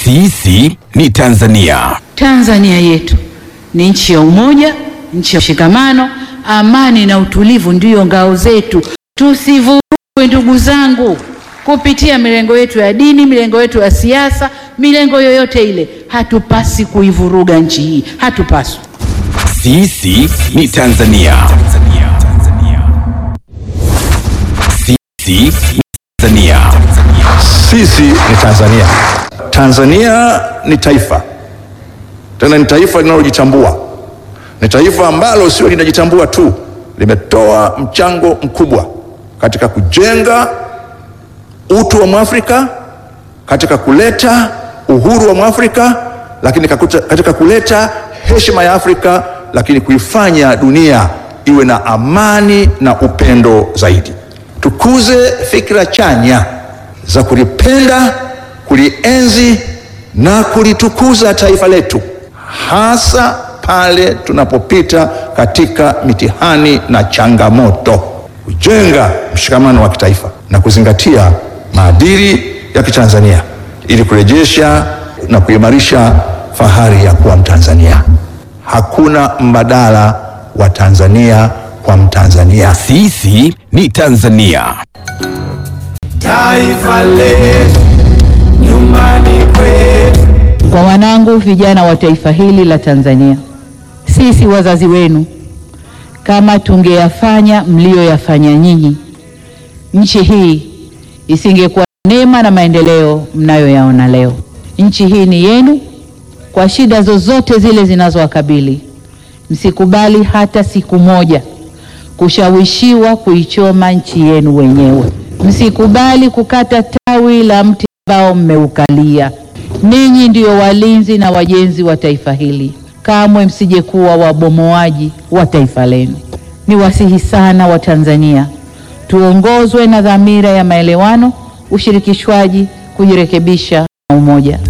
Sisi ni Tanzania. Tanzania yetu ni nchi ya umoja, nchi ya mshikamano, amani na utulivu ndiyo ngao zetu. Tusivurugwe ndugu zangu, kupitia milengo yetu ya dini, milengo yetu ya siasa, milengo yoyote ile. Hatupasi kuivuruga nchi hii, hatupaswi. Sisi ni Tanzania. Sisi ni Tanzania. Sisi ni Tanzania. Tanzania ni taifa, tena ni taifa linalojitambua. Ni taifa ambalo sio linajitambua tu, limetoa mchango mkubwa katika kujenga utu wa Mwafrika, katika kuleta uhuru wa Mwafrika, lakini kakuta- katika kuleta heshima ya Afrika, lakini kuifanya dunia iwe na amani na upendo zaidi. Tukuze fikra chanya za kulipenda, kulienzi na kulitukuza taifa letu, hasa pale tunapopita katika mitihani na changamoto, kujenga mshikamano wa kitaifa na kuzingatia maadili ya Kitanzania ili kurejesha na kuimarisha fahari ya kuwa Mtanzania. Hakuna mbadala wa Tanzania kwa Mtanzania. Sisi ni Tanzania. Taifa letu nyumbani kwetu. Kwa wanangu vijana wa taifa hili la Tanzania, sisi wazazi wenu, kama tungeyafanya mlioyafanya nyinyi, nchi hii isingekuwa neema na maendeleo mnayoyaona leo. Nchi hii ni yenu, kwa shida zozote zile zinazowakabili, msikubali hata siku moja kushawishiwa kuichoma nchi yenu wenyewe. Msikubali kukata tawi la mti ambao mmeukalia. Ninyi ndiyo walinzi na wajenzi wa taifa hili, kamwe msije kuwa wabomoaji wa taifa lenu. Ni wasihi sana wa Tanzania, tuongozwe na dhamira ya maelewano, ushirikishwaji, kujirekebisha na umoja.